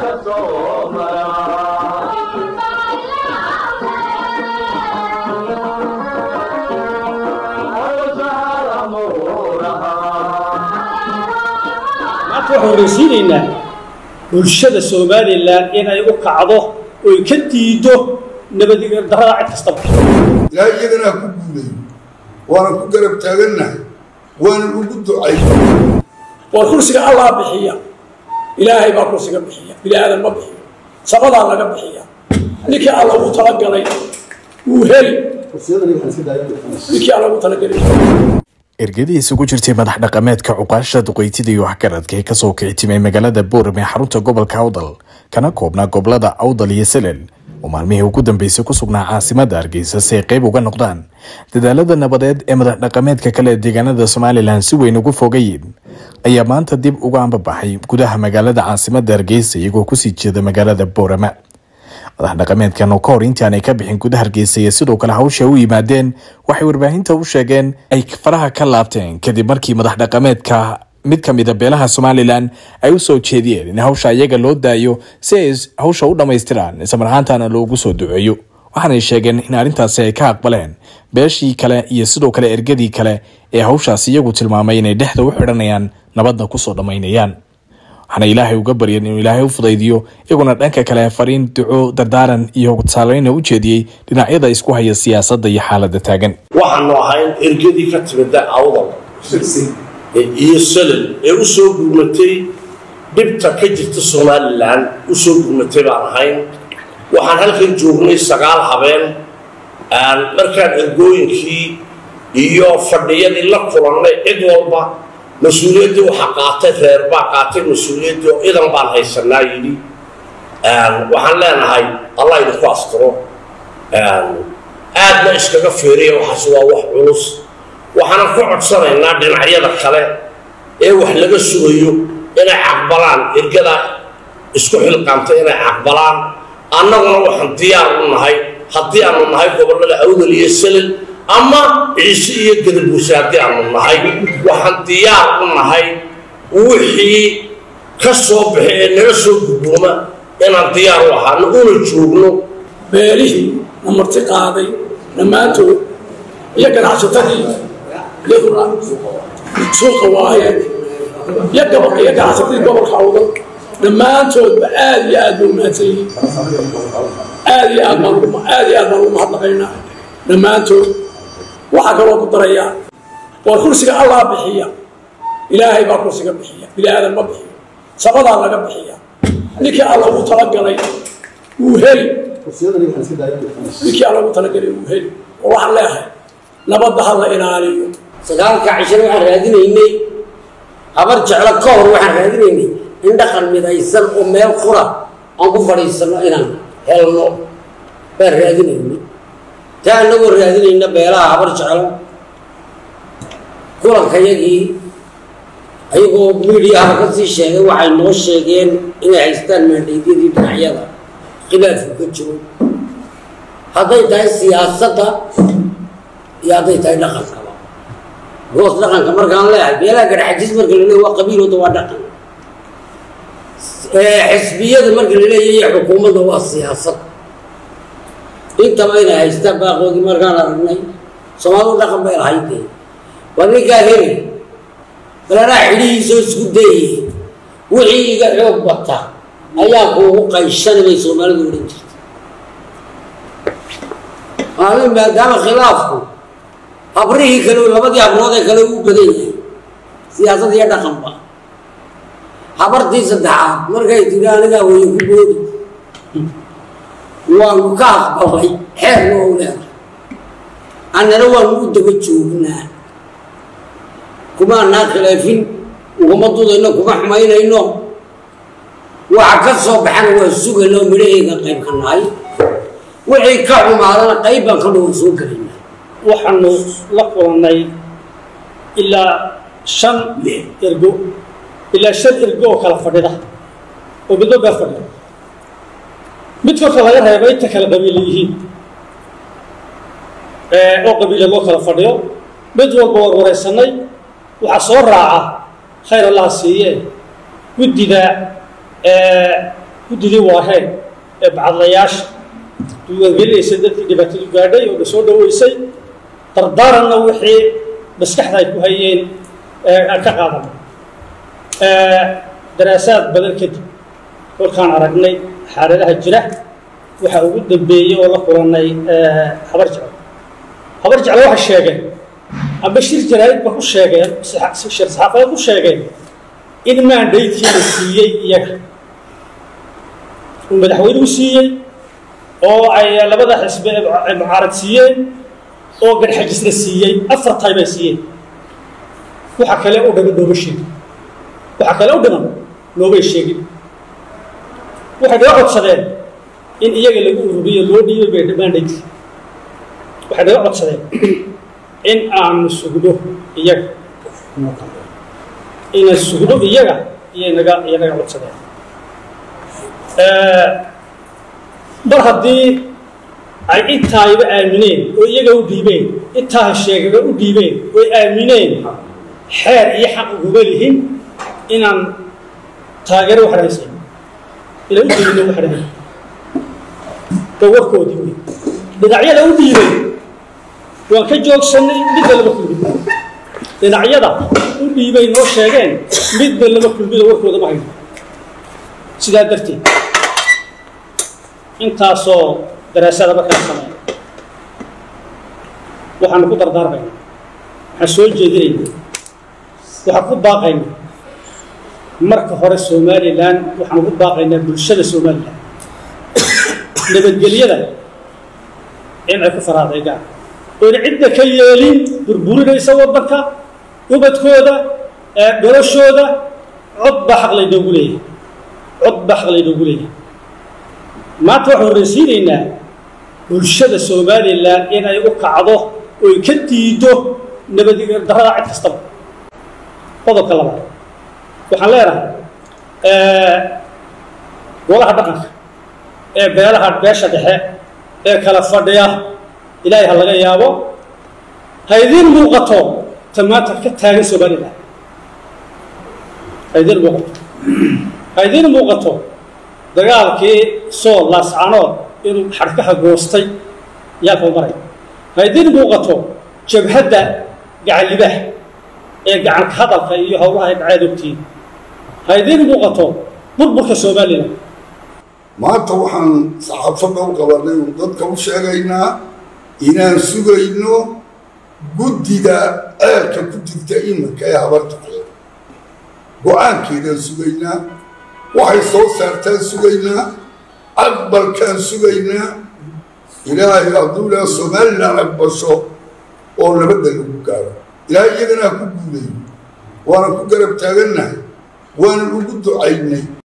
maanta waxaan horeysiinaynaa bulshada somalilan inay u kacdo oy ka diido nabaddarrada cid kastaba ilaahay iyagana ha ku guulayo waana ku garab taagannahay waana ugu ducay war kursiga allah bixiya ilaahay baa kursiga bixiya bini aadan ma bixiyo sabadaa laga bixiya ninkii alla ugu talagalay wuu heli ninkii alla ugu talagalay ergadii isugu jirtay madax dhaqameedka cuqaasha duqeytida iyo waxgaradka ee kasoo kicitimay magaalada boorame ee xarunta gobolka awdal kana koobnaa gobolada awdal iyo selel oo maalmihii ugu dambeysay ku sugnaa caasimada hargeysa si ay qeyb uga noqdaan dadaalada nabadeed ee madax dhaqameedka kale ee deegaanada somalilan si weyn ugu fogayiin ayaa maanta dib uga ambabaxay gudaha magaalada caasimada hargeysa iyagoo kusii jeeda magaalada boorama madax dhaqameedkan oo ka hor intii aanay ka bixin gudaha hargeysa iyo sidoo kale hawsha u yimaadeen waxay warbaahinta u sheegeen ay faraha ka laabteen kadib markii madax dhaqameedka mid ka mida beelaha somalilan ay u soo jeediyeen in hawsha iyaga loo daayo si ay hawsha u dhammaystiraan islamar ahaantana loogu soo duceeyo waxaanay sheegeen in arrintaasi ay ka aqbaleen beeshii kale iyo sidoo kale ergadii kale ee hawshaas iyagu tilmaamay inay dhexda u xidhanayaan nabadna kusoo dhammaynayaan waxaana ilaahay uga baryan inuu ilaahay u fudaydiyo iyaguna dhanka kale fariin duco dardaaran iyo saaleyna u jeediyey dhinacyada isku haya siyaasadda iyo xaaladda taagan waxaanu ahayn ergadii ka timida awdal iyo salal ee u soo gurmatay dhibta ka jirta somalilan u soo gurmatay baan ahayn waxaan halkan joognay sagaal habeen markaan ergooyinkii iyo fadhiyadii la kulannay cid walba mas-uuliyaddii waxaa qaatay reer baa qaatay mas-uuliyaddii oo idan baan haysanaa yidhi waxaan leenahay allah idinku asturo aadna iskaga feeriya waxaas waa wax culus waxaanan ku codsanaynaa dhinacyada kale ee wax laga sugayo inay caqbalaan ergada isku xilqaamta inay caqbalaan annaguna waxaan diyaar u nahay haddii aanu nahay gobollada awdal iyo salal ama ciise iyo gadabuuse haddii aanu nahay waxaan diyaar u nahay wixii ka soo baxay ee naga soo gudbooma inaan diyaar u ahaano una joogno beelihii na marti qaaday dhammaantood iyo ganacsatadii iyaduna suuqa waaye iyo gobol iyo ganacsatadii gobolka awdal dhammaantoodba aad iyo aad bay umahadsan yihiin aad iyo aad baan aad iyo aad baan ugu mahadnaqaynaa dhammaantood waxaa kaloo ku darayaa war kursiga allah bixiya ilaahay baa kursiga bixiya bini aadan ma bixiyo sabadaa laga bixiya ninkii alla ugu talagalay wuu heli ninkii alla ugu talagalay wuu heli oo waxaan leeyahay nabadda ha la ilaaliyo sagaalka cishana waxaan raadinaynay habar jeclo ka hor waxaan raadinaynay in dhaqan midaysan oo meel qura aan ku fadhiisano inaan helno baan raadinaynay taa anagoo raadinayna beelaha habar jeclo kulankayagii ayagoo midiyaha ka sii sheegay waxay noo sheegeen inay haystaan maandhaydyadii dhinacyada khilaafku ka jiro hadday tahay siyaasadda iyo hadday tahay dhaqankaba goos dhaqanka markaan leeyahay beelaha garxajis marka la leeyahy waa qabiilooda waa dhaqan xisbiyada marka la leeyahy iyo xukuumadda waa siyaasad intaba inay haystaan baaqoodii markaan aragnay soomaalidu dhaqan bay lahaydee waa ninkaa heli balaraa xidhihiisoo isku dayay wixii iga xoog bata ayaa kuugu qayshani bay soomaalidu odhan jirta maalin maadaama khilaafku habrihii kale labadii habrood ee kale uu badan yahay siyaasad iyo dhaqanba habartii saddexaad markay tidhi anigaa waya ku boodi waanu ka aqbalay xeerna ou leedahay annana waanu u daba joognaa kumaanaa khilaafin ugama dudayno kuma xumaynayno waxa ka soo baxana waa sugayna oo midhaheega qayb ka nahay wixii ka xumaadana qayb baan ka dhawan soo gelaynaa waxaanu la kulannay ilaa shan ergo ilaa shan ergo oo kala fadhida oo midba baa fadhida mid kolka laga reeba inta kale qabiila yihiin oo qabiila loo kala fadhiyo mid walba war waraysanay waxaa soo raaca khayr allaha siiye guddida guddidii waaheen ee bacadlayaasha diiwaangelinaysa dadkii dhibaatadu gaadhay oo soo dhaweysay dardaaranna wixii maskaxda ay ku hayeen aan ka qaadan daraasaad badan kadib kolkaan aragnay xaaladaha jira waxaa ugu dambeeyey oo la kulannay habar jeclo habar jeclo waxay sheegeen amba shir jaraa'idba ku sheegeen shir saxaafadeed ku sheegeen in maandhaydkii la siiyey iyaga uu madaxweynuhu siiyey oo ay labada xisbe ay mucaarad siiyeen oo garxajisna siiyey afar tay bay siiyeen waxa kale u dhiman nooma sheegin waxa kale u dhiman noomay sheegin waxay naga codsadeen in iyaga lagu ururiyo loo dhiibay bay maandhaydkii waxay naga codsadeen in aanu sugno iyaga inaan sugno iyaga iyay naga iyo naga codsadeen mar haddii ay intaayba aamineen oo iyaga u dhiibeen intaa sheegaga u dhiibeen oy aamineen xeer iyo xaq uguma lihin inaan taageero wax rahaysan inaan u dhiibino wax rahay ba warkoodii wey dhinacyada u dhiibay waan ka joogsanay midna lama kulmin dhinacyada u dhiibay noo sheegeen midna lama kulmino warkooda ma hayno sidaa darteed intaasoo daraasada markaan sameeya waxaanu ku dardaarmayna waxaan soo jeedinayna waxaan ku baaqayna marka hore somalilan waxaan ugu baaqaynaa bulshada somalilan nabadgelyada in ay ku faraadaygaan oona cidda ka yeelin burburinaysa waddanka ubadkooda noloshooda cod baa xaq laynoogu leeyahay cod baa xaq laynoogu leeyahay maanta waxaan horreysiinaynaa bulshada somalilan inay u kacdo oy ka diido nabaddarrada cid kastaba qodobka labaad waxaan leenahay golaha dhaqanka ee beelaha beesha dhexe ee kala fadhiya ilaahay ha laga yaabo ha idiin muuqato ta maanta ka taagan somalilan ha idiin muuqato ha idiin muuqato dagaalkii sool laascanood inuu xadhkaha goostay yaalka u maray ha idiin muuqato jabhadda gacanlibaah ee gacanka hadalka iyo howlaha ay dhaceed ogtiin ha idiin muuqato burburka somalilan maanta waxaan saxaafadda u qabanay uun dadka u sheegaynaa inaan sugayno guddida ceelka ku jirta iminka ee habartaxle go-aankeedaan sugaynaa waxay soo saartaan sugaynaa aqbalkaan sugaynaa ilaahay hadduu ilaa somalilan aqbasho oo nabadda lagu gaaro ilaahay iyagana ha ku guuleeyo waanan ku garab taagannahay waanan ugu ducaynay